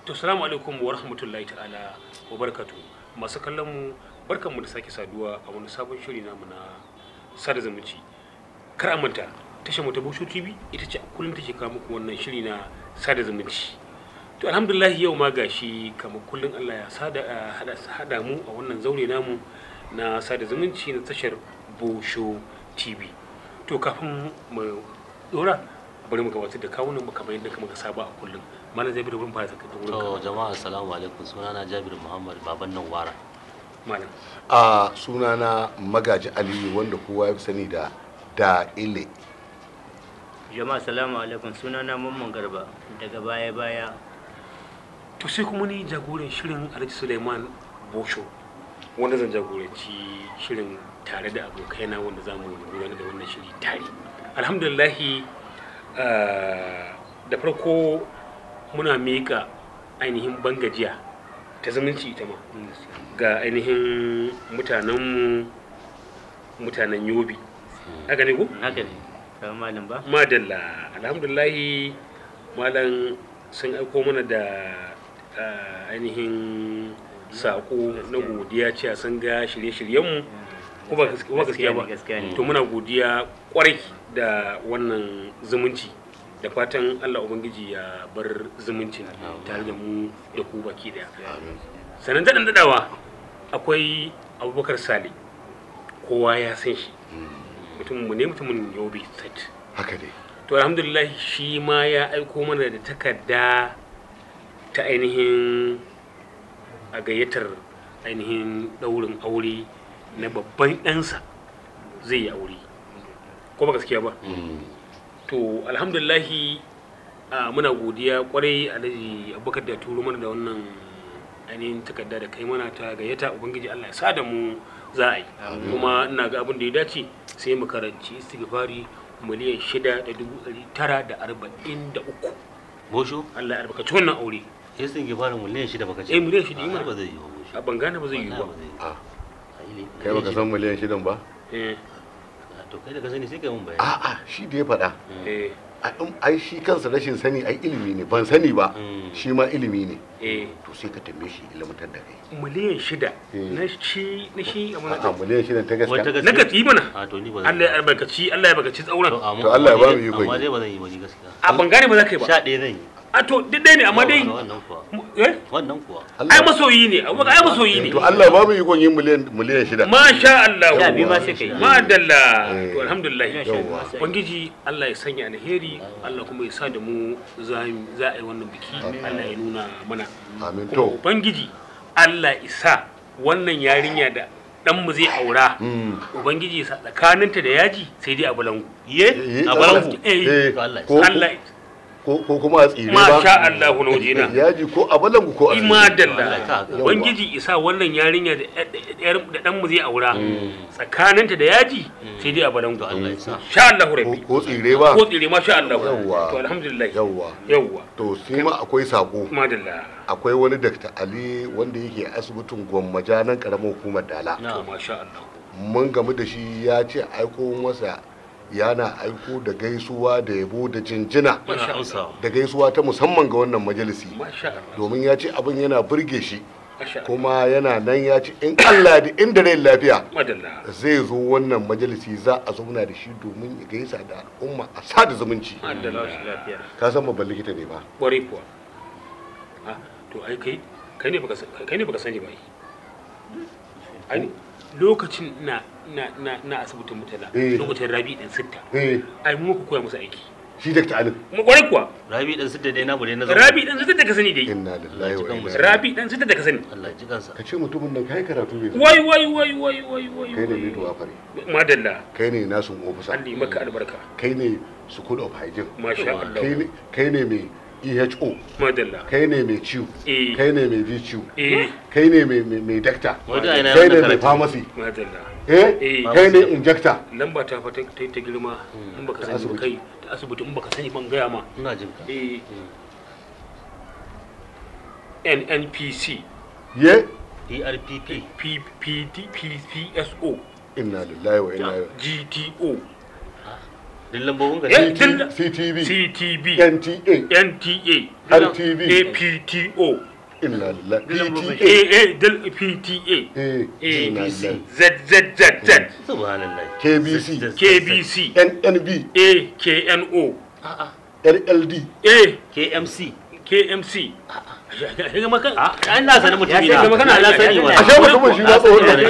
To salamu alaikum wa rahmatullahi ta'ala wa barakatu masu kallon mu barkan mu da sake saduwa a wani sabon shiri namu na sada zumunci. Kar a manta tashar mu ta Bosho TV ita ce a kullum take kawo muku wannan shiri na sada zumunci. To alhamdulillah yau ma gashi kamar kullum Allah ya sada a hada hada mu a wannan zaure namu na sada zumunci na tashar Bosho TV. To kafin mu dora bari mu gabatar da kawunan mu kamar yadda muka saba a kullum. Malam Jabiru bin fara da wurin ka. To jama'a assalamu alaikum sunana Jabir Muhammad baban nan wara. Malam. a sunana magaji aliyu wanda kowa ya fi sani da da ile jama'a salamu alaikum sunana mamman garba daga baya baya To sai kuma ni jagoran shirin Alhaji Suleiman Bosho wanda zan jagoranci shirin tare da abokaina wanda za mu gudanar da wannan shiri tare. Alhamdulillahi ah, da farko muna miƙa ainihin bangajiya ta zumunci ita ma ga ainihin mutanenmu mutanen yobi. Haka ne ko? haka ne kawai malam ba madalla alhamdulahi malam sun aiko mana da ah, ainihin saƙo na godiya cewa sun ga shirye-shiryenmu ko ba gas- ko ba gaskiya ba gaskiya ne to muna godiya kwarai da wannan zumunci da fatan allah ubangiji ya bar zumuncin tare da mu da ku baki daya sannan daɗin daɗawa akwai abubakar sale kowa ya san shi mutum mu ne mutumin yobe state haka ne to alhamdulillah shi ma ya aiko mana da takarda ta ainihin a gayyatar ainihin ɗaurin aure na babban ɗansa zai yi aure ko ba gaskiya ba to alhamdulillahi a muna godiya kwarai alhaji abubakar da turo mana da wannan ainihin takarda da kai mana ta gayyata ubangiji allah ya sa da mu za a yi kuma ina ga abin da ya dace sai mu karanci istighfari miliyan shida da dubu ɗari tara da arba'in da uku Bosho allah ya albarkaci wannan aure ya sun ki fara miliyan shida baka ce. Eh, miliyan shida, yi Ah, mana. ba zai yi ba Bosho. a ban gane ba zai yi ba Wallahi zai yi. a Ai, ne- kai baka san miliyan shidan ba eh Ah, To kai da ka sani sai kai mun bayani. a'a shi da ya faɗa eh a in- ai shi kansa rashin sani ai ilimi ne ban sani ba Mm. shi ma ilimi ne eh to sai ka tambaye shi ilimantar da kai miliyan shida Eh. na shi na shi a a'a mana miliyan shidan ta Wata gaskiya na ka yi mana A to ni ba zan Allah ya albarkaci Allah ya albarkaci tsauran To amma- To Allah ya amma ba mu dai- ikon Amma yi. dai ba zan yi ba ni gaskiya. a ban gane ba za ka yi ba Sha ɗaya zan yi. a to duk ɗaya ne amma dai Wannan kuwa. eh Wannan kuwa. ai masoyi ne abubakar ai masoyi ne to Allah ba mu ikon yin miliyan miliyan shida masha Allah Sha biyu ma sai ka yi. madalla Eh. to alhamdulillah Yawwa. ubangiji Allah ya sanya alheri Allah kuma ya sa da mu za mu- za a yi wannan biki Allah ya nuna mana amin kuma to ubangiji Allah isa wannan yarinya da dan mu zai aura Mm. ubangiji sa tsakaninta da yaji sai dai a balangu Ye? Eh, A Allah- balangu. eh, To Allah ya ko- Allah ko ko kuma a tsire ba masha Allah na wajena yaji ko a balangu ko a tsire. Allah ya imadalla sa. ubangiji isa wannan yarinya da yar- da dan mu zai aura tsakaninta da yaji sai dai a balangu To Allah ya sa. sha Allah ko rabbi ko tsire ba ko tsire masha Allah Yawwa. to alhamdulillah yawwa yawwa to sai ma akwai sako madalla akwai wani Dr. Ali wanda yake asibitin gwammaja nan karamar hukumar Dala to Na. masha Allah mun gamu da shi ya ce aiko masa yana aiko da gaisuwa da yabo da jinjina Muna amsawa. da gaisuwa ta musamman ga wannan majalisi masha Allah domin ya ce abin yana burge shi masha Allah kuma yana nan ya ce in Allah da inda rai lafiya madalla zai zo wannan majalisi za a zauna da shi domin ya gaisa da al'umma a sada zumunci madalla lafiya ka san babban likita ne ba kwarai kuwa ah to ai kai kai ne baka san- kai ne baka sani ba ai ai lokacin na na na na asibitin mutala Eh. lokacin rabi dan sitta eh ai mu muka koya musu aiki shi Dr. Ali mu kwarai kuwa Rabi dan sidda dai namu dai na zama. rabi dan sitta da ka sani dai inna lillahi wa inna ilaihi rabi dan sitta da ka sani Allah ji kansa. ka ce mutumin nan kai karatu ne wai wai wai wai wai wai kai ne wai. mido afare madalla kai ne nasun ofisa Allah yi maka albarka kai ne school of hygiene masha kai Allah ne kai ne mai EHO madalla kai ne mai ciwo Eh. kai ne mai VCU eh kai ne mai mai mai dakta Wanda ina kai yana ne mai karatu. pharmacy madalla eh Eh. kai ne injector lamba ta fa ta ta ta girma in baka sani ba kai ta asibiti in baka sani ban gaya ma Ina jin ka. eh NNPC ye ERPP. PPT PCSO inna lillahi wa inna ilaihi GTO duk lambobin ka Eh, ne duk- ctv ctb nta nta RTV. apto inna lillahi Lambobin. pta eh eh del pta eh inna ABC. lillahi zzz subhanallah kbc kbc nnb akno lld a KMC kmc ga makan a an na sanin mutum Ya ina sai gaba kana na sani ya- wa ashe mutumin shi ma tsohon da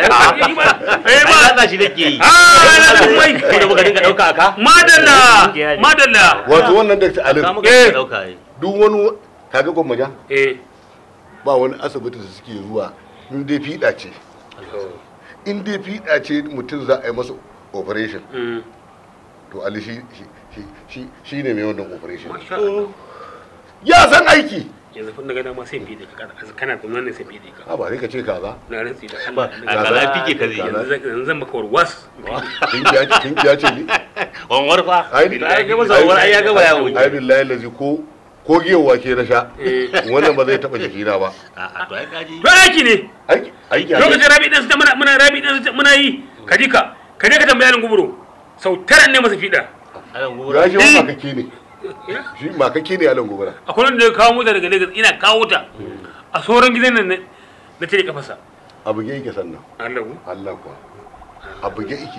eh ba ba za shi nake yi ah na mai ko da muka dinga dauka aka madalla madalla wato wannan dr ka alif muka Eh. dinga dauka yi duk wani kaga gwammaja eh ba wani asibiti da suke zuwa in dai fiɗa ce in dai fiɗa ce mutum za a yi masa operation mm. to ali shi shi- shi- shi shi ne mai wannan operation masha Allah ya san aiki yanzu kun daga dama sai fiye da ka kana da nan sai fiye da ka a ba sai ka ce kaza na rantsi da ba Allah a kaza fike ka zai yanzu zan- yanzu zan maka warwas kinkiya ce kinkiya ce ni wanwar fa ai ai ga masa wanwar ai ya gaba ya wuce ai billahi lazi ko ko giyawa ke na sha Eh. wannan ba zai taba jikina ba a to ai kaji to aiki ne aiki aiki a lokacin rabi ɗin su muna muna rabi ɗin su muna yi ka ji ka ka je ka tambaya ni guburo sau tara ne masa fiɗa alan ya gobara shi ma makake ne shi makake ne alan gobara akwai wanda ya kawo mota daga Lagos ina kawo ta a sauran gidan nan na- na tare kafasa a buge yake sannan Allah ku Allah kuwa a buge yake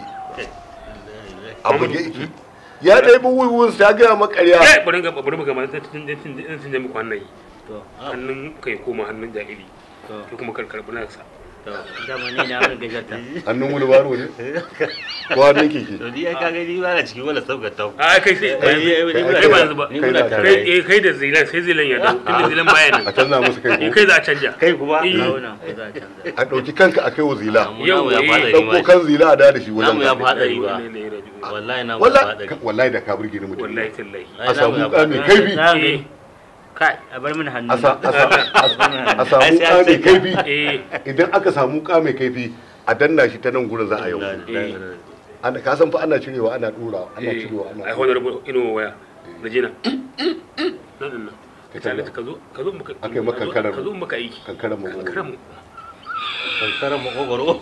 a buge yake ya ɗaya bi wuiwun sa gaya makarya eh bari ga bari ga ma tun tun tun tun muku hannun yi to hannun kai koma hannun jahili to kai kuma kar karbi na sa to dama ni na wani gajarta hannun wani baro ne ko hannun keke to ni ai ka gani ba na cikin wannan sabgar ta a kai sai Kai, eh, ni muna kai ba tare. yanzu ba ni Kai muna na tare kai eh kai da zilan sai zilan ya dawo inda zilan baya a nan canza musu kai eh ko kai za a canja kai kuma Eh. launan ko za a canza a ɗauki kanka a kai wa zila namu namu ya Yau, fada eh, ni ɗauko ma kan zila a da da shi namu wajen ya ka. fada ni ba Ne, ne, ne, ne. wallahi namu ya fada wallahi ni wallahi da ka burge ni mutum wallahi tallahi Ai, a namu samu ya wuka mai fada. kaifi Na gani. eh kai a bar mini hannu a sa- a sa- a samu Ai, sai wuka an mai ce- kaifi eh idan aka samu wuka mai kaifi a danna shi ta nan gurin za a yau ana ka san fa ana cirewa ana dura ana eh cirewa ai ana honorable ino waya Regina nan nan Ka ka tare canza. ka zo ka zo maka Aka yi maka ka zo- karar. ka zo maka aiki kankaran mu karam kankaran makogoro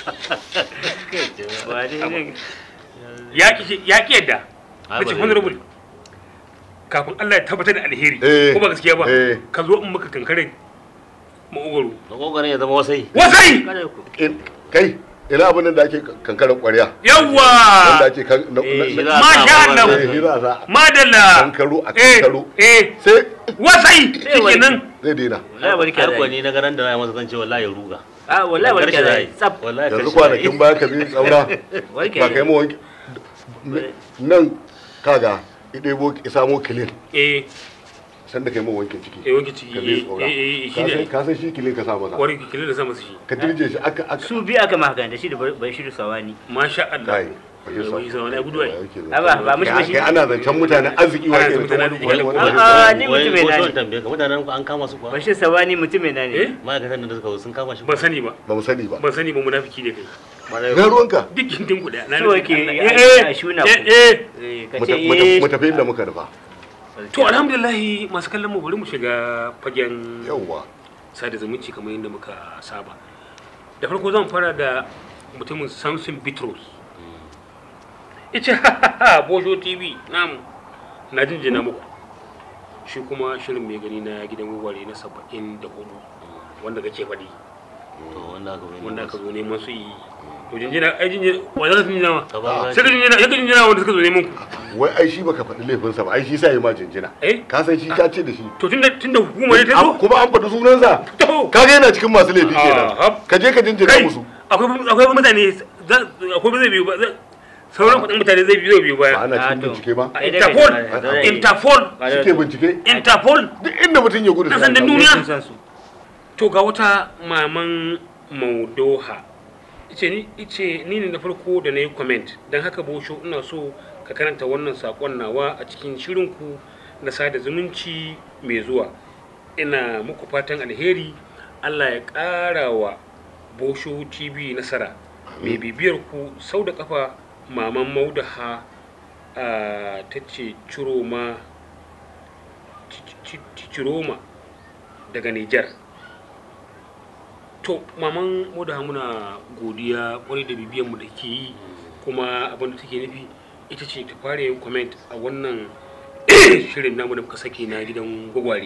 ba dai ne ya ki ya ki yadda Ai, nace ba zai honorable kafin Allah ya tabbatar da alheri Eh, ko ba gaskiya ba eh. ka zo in maka kankare maogoro makogoron ya zama wasai wasai kada ku In- kai ina abin da ake kankaran kwarya wanda yawa ake kan na- Eh, na- shi na- za a Masha sa Allah. wannan- eh, shi za a sa madalla kankaro a eh kankaro eh sai wasai shikenan zai daina wallahi barka har da kuwa ni na garan da na yi masa zan ce wallahi ya ruga a wallahi barka Karshe da za yi. tsaf wallahi yanzu karshe za yi. kwanakin baya ka bi tsaura barka ba da kai mu wanki nan kaga idebo isamo kilin eh san da kai mu wankin ciki eh wanke ciki ka bi eh tsaura eh eh shi Ka ne san- ka san shi kilin ka sa masa wari kilin da sama su shi ka dirje shi aka aka su bi aka maka da shi da bai shiru sawani masha Allah kai Eh, wai sa wani gudu ai a ba ba mishi ba shi kai ana zancen mutanen arziki wa Ana ke zancen wani- mutanen wani- arziki. wani- A'a, ni Wai, mutum mai ko nani. son tambaye ka mutanen ku an kama su kuwa bashir sawani mutum mai nane eh ma'aikatan da suka zo sun kama shi ban sani ba ba mu sani ba ban sani ba munafiki ne kai ga ruwanka duk gindin ku daya na So nufi yake Allah. ya- eh ya shuna eh ku. eh Eh, ka mu ce ta- mu ta- eh mu tafi inda muka nufa to alhamdulillah masu kallon mu bari mu shiga fagen yawwa sada zumunci kamar yadda muka saba da farko zan fara da mutumin samson bitrus ita bojo tv namu na jinjina muku shi kuma shirin mai gani na gidan waware na saba'in da hudu wanda kake faɗi to wanda aka bai wanda aka zo neman su yi to jinjina ai jinjina wanda ka jinjina ma Ka ba sai ka jinjina ya ka jinjina wanda suka zo neman ku wai ai shi baka faɗi laifinsa ba ai shi sa yi ma jinjina eh ka san shi ka ce da shi to tunda tunda hukuma ne ta Am- zo kuma an faɗi sunansa to ka ga yana cikin masu laifi Ah, kenan hap. ka je ka jinjina kai musu akwai akwai mutane za- akwai ba zai biyu ba za- sauran kudin mutane zai biyo biyu ba baya ana Ah, cikin to. bincike ba A Ai, interpol dai, dai, dai. interpol suke bincike interpol duk inda mutum ya gudu Na sai san da an duniya. samu. sun san su to ga wata maman maudoha ice ni ice ni ne na farko da na yi comment don haka bosho ina so ka karanta wannan sakon nawa a cikin shirinku na sada zumunci mai zuwa ina muku fatan alheri allah ya ƙara wa bosho tv nasara mai bibiyar ku sau da kafa maman maudaha a ta ce ciroma ciroma daga nijar to maman maudaha muna godiya kwarai da bibiyan mu da ke yi kuma abin da take nufi ita ce ta fara yin comment a wannan shirin namu da muka saki na gidan gwagware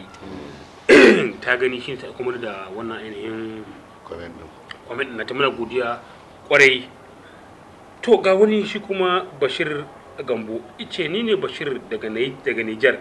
ta gani shi ta kuma da wannan ainihin comment din comment na ta muna godiya kwarai to ga wani shi kuma bashir gambo ice ni ne bashir daga Nai- daga nijar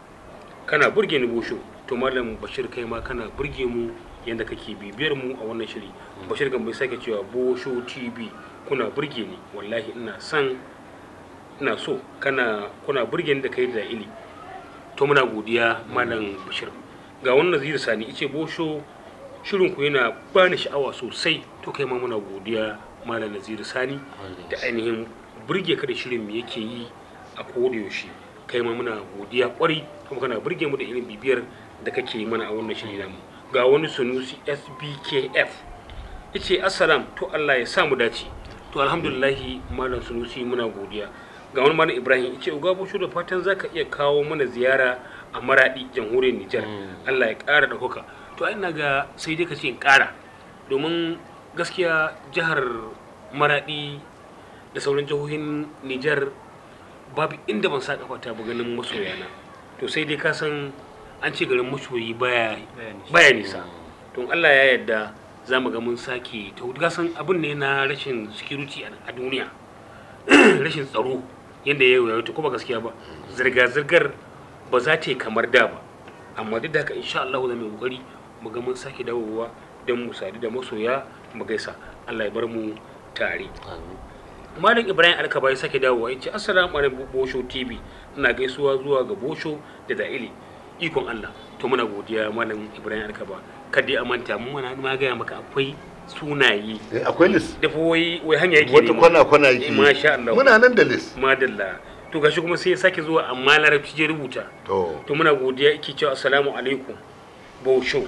kana burge ni bosho to malam bashir kai ma kana burge mu yadda kake bibiyar mu a wannan shiri bashir gambo ya sake cewa bosho tv kuna burge ni wallahi ina son ina so kana kuna burge ni da kai da ili to muna godiya malam bashir ga wannan nazir sani ice bosho shirin ku yana bani sha'awa sosai to kai ma muna godiya malam nazir sani da ainihin burge ka da shirin mu yake yi a koda yaushe kai ma muna godiya kwarai kuma kana burge mu da irin bibiyar da kake yi mana a wannan shiri namu ga wani sunusi sbkf yace assalam to Allah ya sa mu dace to alhamdulillahi malam sunusi muna godiya ga wani malam ibrahim yace uga bushu da fatan zaka iya kawo mana ziyara a maradi jamhuriyar nijar Allah ya ƙara ɗaukaka to ai ina ga sai dai ka ce in ƙara domin gaskiya jihar maradi da sauran jihohin nijar babu inda ban sa kafata ba ganin masoyana to sai dai ka san an ce garin masoyi baya baya nisa to Allah ya yarda za mu ga mun sake ta hudu san abin ne na rashin security a a duniya rashin tsaro yadda ya yi ta kuma gaskiya ba zirga-zirgar ba za ta yi kamar da ba amma duk da haka insha Allah za mu yi kokari mu ga mun sake dawowa don mu sadu da masoya mu gaisa Allah ya bar mu tare Amin. malam ibrahim alkaba ya sake dawowa ya ce assalamu alaikum bosho tv ina gaisuwa zuwa ga bosho da da'ili ikon allah to muna godiya malam ibrahim alkaba kada a manta mun mana ma gaya maka akwai sunaye Eh, akwai list da fa wai wai hanya yake wata nema. kwana kwana yake Eh, masha Allah muna nan da list madalla to gashi kuma sai ya sake zuwa amma larabci ya rubuta to to muna godiya yake cewa assalamu alaikum bosho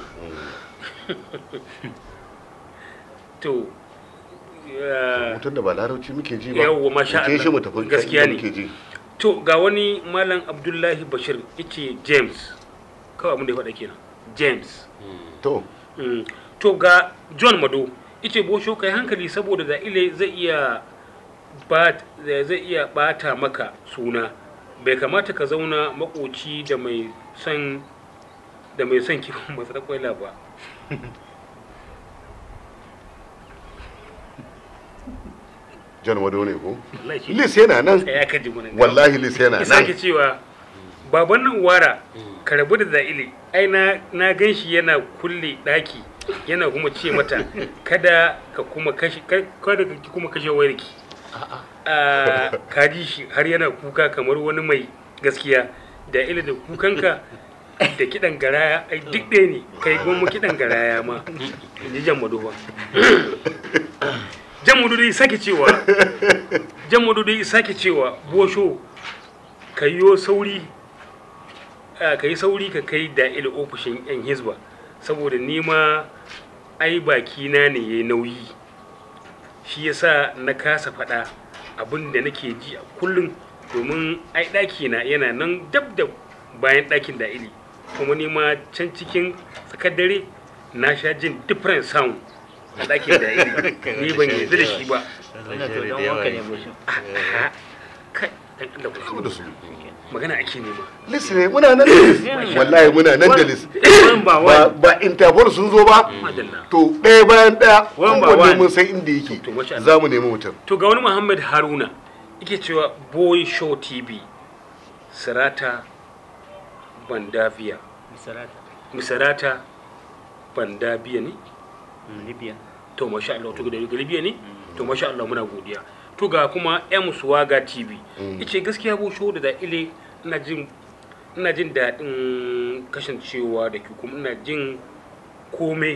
to ya- mutum da ba larabci muke ji ba Yawwa, masha Mu je shi Allah. mu tafi Gaskiya inda ne. muke ji to ga wani malam abdullahi bashir yace james kawai abin da ya faɗa kenan james to Mm. to ga john mado yace bosho kai hankali saboda da ile zai iya ba zai iya bata maka suna bai kamata ka zauna makoci da mai son da mai son kiwon masu kwaila ba jan wado ne ko wallahi shi list yana nan ya kaji mun wallahi list yana ya sake nan cewa baban nan wara ka rabu da za'ili ai na na gan shi yana kulle daki yana kuma ce mata kada ka kuma kashe ka- kada ka kuma kashe wayarki a ka ji shi har yana kuka kamar wani mai gaskiya da ila da kukanka da kidan garaya ai duk ɗaya ne kai goma kidan garaya ma in ji jan madoba jan madoba dai sake cewa jan madoba dai sake cewa bosho ka yi sauri a, ka yi sauri ka kai da ila ofishin yan hizba saboda nima ai bakina ne ya nauyi shi yasa na kasa faɗa abin da nake ji a kullum domin ai ɗakina yana nan dab da bayan ɗakin da ili kuma nima can cikin tsakar dare na sha jin different sound a ɗakin da ili ni ban yarda da shi ba wannan to dan wanka ne boshin A'a, kai dan Allah ku Saboda su magana ake nema list ne muna nan da list wallahi muna nan da list one by ba one ba interpol sun zo ba madalla to ɗaya bayan ɗaya One by kowanne one. mun san inda yake To, masha Allah. za mu nemi mutum to ga wani muhammad haruna yake cewa boy show tv sirata bandavia misarata misarata bandavia ne libya to masha Allah to daga libya ne to masha Allah muna godiya to ga kuma m swaga tv yace gaskiya bo show da da ile ina jin ina jin daɗin kasancewa da ke kuma ina jin komai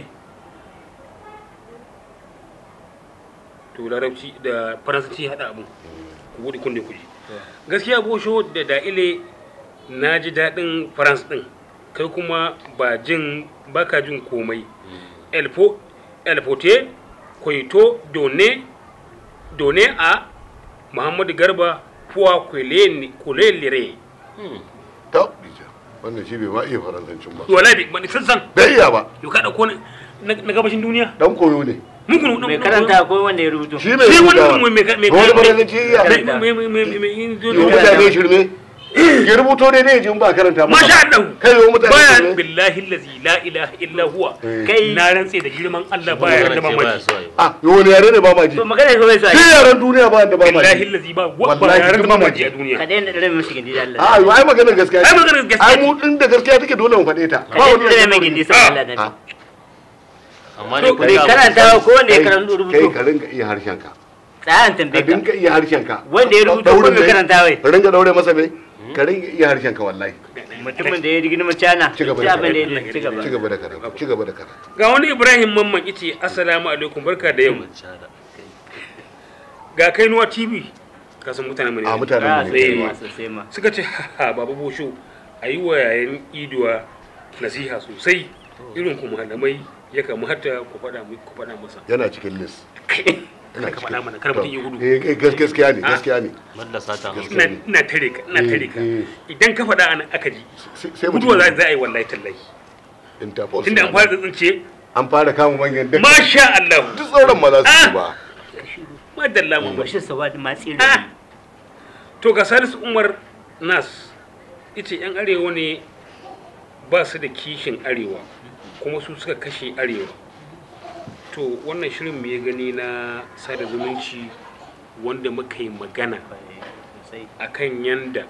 to larabci da faransanci haɗa abu ku buɗe kunne ku ji gaskiya bo show da da ile na ji daɗin farans ɗin kai kuma ba jin baka jin komai elfo elfote kwaito done done a muhammadu garba fuwa kulelire ta dija wannan shi bai ma iya faransancin ba wala bi ban san san bai iya ba yau ka dauko na na gabashin duniya dan koyo ne mugun mai karanta ko wanda ya rubuto shi mai shi rubutawa wannan mai mai mai wani barazanci iya Karanta. mai mai mai mai yi wa mutane shirme ya rubuto ne ne jin ba karanta masa. masha Allah kai yi wa mutane baya shirme billahi allazi la ilaha illa huwa Eh. kai na rantse da girman Allah baya da mamaki ah yi wani yare ne ba ma ji to magana ko bai so sai yaren duniya ba da ba ma billahi ji allazi ba wa ba Wallahi yaran da duk mamaki. mamaki a duniya ka daina dare mishi gindi da Allah a yi ai maganar gaskiya ai ce. maganar gaskiya ai mu din da gaskiya take dole mu faɗe ta ka daina dare mai gindi sai Allah Ah. da amma To, ne mai karanta ko wanda ya karanta kai rubuto ka rinka iya harshen ka tsayan ka tambaye ka dinka iya harshen ka wanda ya rubuto ko mai karanta wai ka rinka daure masa mai ka rinka iya harshen ka wallahi mutumin da ya rigi na cana Ci gaba ci da abin da ya karatu. ci gaba ci gaba da karatu ci gaba da karatu ga wani Ibrahim Mamman yace assalamu alaikum barka da yau ga kainuwa TV ka san mutanen mu ne a mutanen Ah, mu sai ne ma. sosai sosai ma suka ce ha baba bosho a yi wa yayin iduwa nasiha sosai irin ku malamai ya kamata ku faɗa mu- ku faɗa masa yana cikin list Kana ka faɗa mana kar mutum ya gudu eh eh, gas- gaskiya ne gaskiya ne Malla sata Gaskiya. ina ina tare ka ina tare ka Eh, idan ka faɗa anan aka ji sai sai mutum guduwa za za a yi wallahi tallahi interpol tunda an fara tsince an fara kama manyan duk masha Allah duk sauran ma za su Ah. ci ba madalla mu bashin sawadi ma tsiri Ah. to ga Salisu Umar Nas ita yan arewa ne ba su da kishin arewa kuma su suka kashe arewa to wannan shirin mu ya gani na sada zumunci wanda muka yi magana sosai akan yanda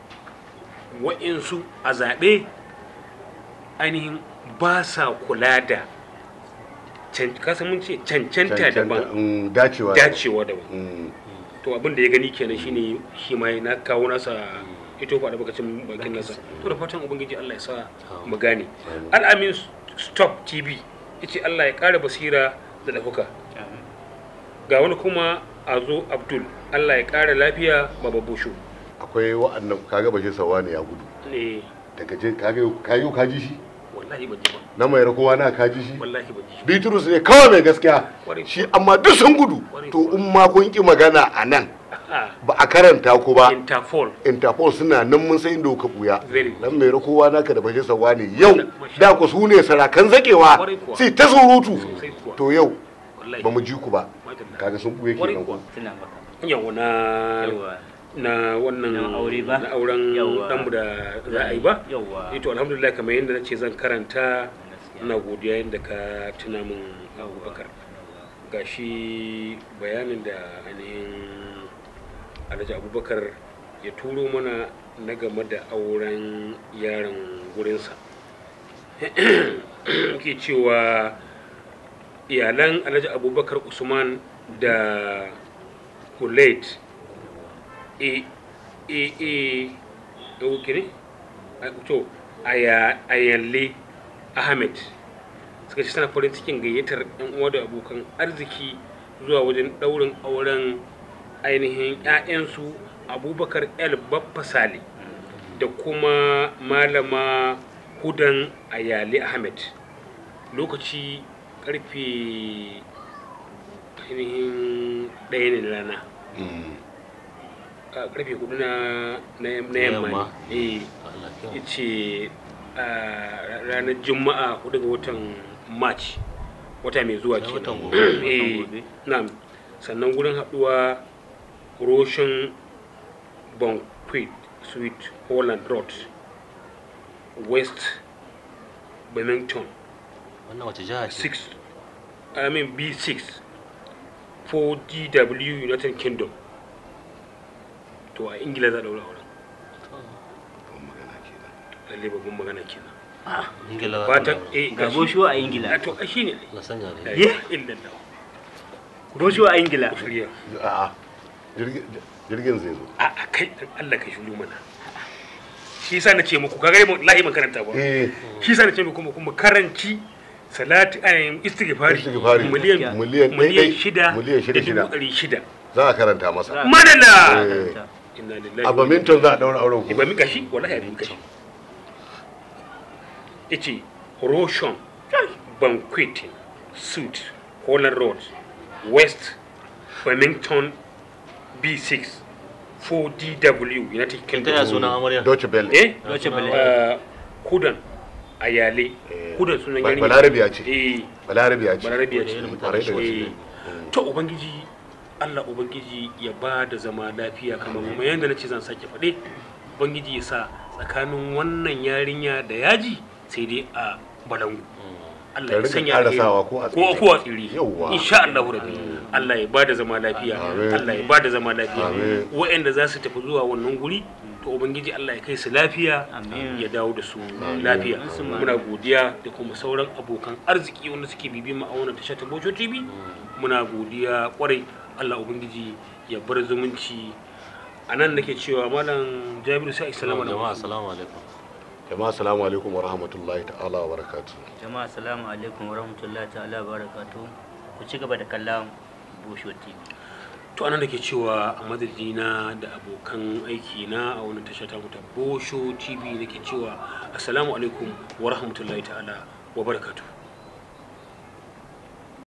wa'insu a zaɓe ainihin ba sa kula da can- kasa mun ce cancanta Cancanta, daban mm, dacewa da- dacewa daban Mm, to abin da ya gani kenan shine shi ma na kawo nasa ito faɗa bakacin bakin nasa to da fatan ubangiji Allah ya sa mu gane al'amin stop tv yace Allah ya ƙara basira da ɗaukaka ga wani kuma a zo abdul Allah ya ƙara lafiya baba bushu akwai wa'annan kaga bashi sawa ne ya gudu ne daga je kaga yau- kaga yau kaji shi wallahi ban ji ba na mai rakowa na kaji shi wallahi ban ji bitrus ne kawai mai gaskiya Kwarai shi amma duk sun gudu Kwarai to in ma kun ki magana a nan ah ba a karanta ku ba interpol interpol suna nan mun san inda kuka buya Very good. dan mai rakowa naka da bashi sawa ne yau Masha da ku su ne sarakan zakewa Kwarai kuwa. sai ta surutu Sosai kuwa. to yau wallahi ba mu ji ku ba Madalla. kaga sun buye Kwarai kenan kuwa. ku tuna maka yawa na yawa na wannan Na aure ba? na auren Yawwa. danmu da za a yi ba yawa ito alhamdulillah kamar yadda na ce zan karanta Gaskiya. ina godiya yadda ka tuna min abubakar ga shi bayanin da ainihin alhaji abubakar ya turo mana na game da auren yaron gurinsa ke cewa iyalan alhaji abubakar usman da kulet e e e ɗauki ne A- to aya ayalle ahmed suka ce suna farin cikin gayyatar yan uwa da abokan arziki zuwa wajen ɗaurin auren ainihin 'ya'yansu abubakar el baffa sale da kuma malama hudan ayale ahmed lokaci karfe ainihin ɗaya ne da rana Mm. a karfe hudu na na yam- na Na yamma yamma. ne eh Allah kyau. yace a ranar juma'a hudu ga watan march wata mai zuwa Na ke watan gobe. Watan eh gobe. na'am sannan gurin haduwa roshin banquet suite holland road west birmingham Wannan wace jiha ce? 6 I mean B6 for DW United Kingdom to a Ingila za a daura auren Babban magana kenan. lalle babban magana kenan Ingila za ta fatan dawo. eh ga gashi bosho a a ingila to ai shine Allah sanya ne. ai illallah bosho a ingila shirya A'a, jirgin jirgin zai zo a a kai dan Allah ka shiru mana shi yasa na ce muku kaga mu lahi man karanta ba eh shi yasa na ce muku kuma karanci salati ayin istighfari Istighfari. miliyan Miliyan ɗai miliyan ɗai, shida miliyan shida da dubu shida. ɗari shida za a karanta masa madalla Eh. inna lillahi a baminton za a daura auren ku ba mi gashi wallahi ya mi gashi yace Roshan Banqueting Suit Holland Road West Birmingham B6 4DW United Kin taya Kingdom sunan amarya? Deutsche Welle eh Deutsche Welle. uh, Kudan Ayale Eh, ko da sunan Ba- yarinya balarabiya ce eh balarabiya ce balarabiya ce Irin Kwarai da gaske. Eh, to ubangiji Allah ubangiji ya ba da zama lafiya kamar mu yanda nace zan sake faɗe ubangiji ya sa tsakanin wannan yarinya da yaji sai dai a balangu Allah Ta ya rika sanya karasawa alheri. ko a ko tsire. ko a tsiri Yawwa. insha Allah rabbi Allah ya ba da zama lafiya Amin. Allah ya ba da zama lafiya Amin. waɗanda za su tafi zuwa wannan guri to ubangiji Allah ya kai su lafiya Amin. ya dawo da su lafiya Amin. muna godiya da kuma sauran abokan arziki wanda suke bibi mu a wannan tashar ta Bojo TV muna godiya kwarai Allah ubangiji ya bar zumunci a nan nake cewa malam Jabiru sai assalamu jama'a alaikum assalamu alaikum jama'a assalamu alaikum wa rahmatullahi ta'ala wa barakatuh jama'a assalamu alaikum wa rahmatullahi ta'ala wa barakatuh ku ci gaba da kallon busho tv to anan nake cewa a madadina da abokan aiki na a wannan tasha ta mu ta Bosho TV nake cewa assalamu alaikum wa rahmatullahi ta'ala wa barakatuh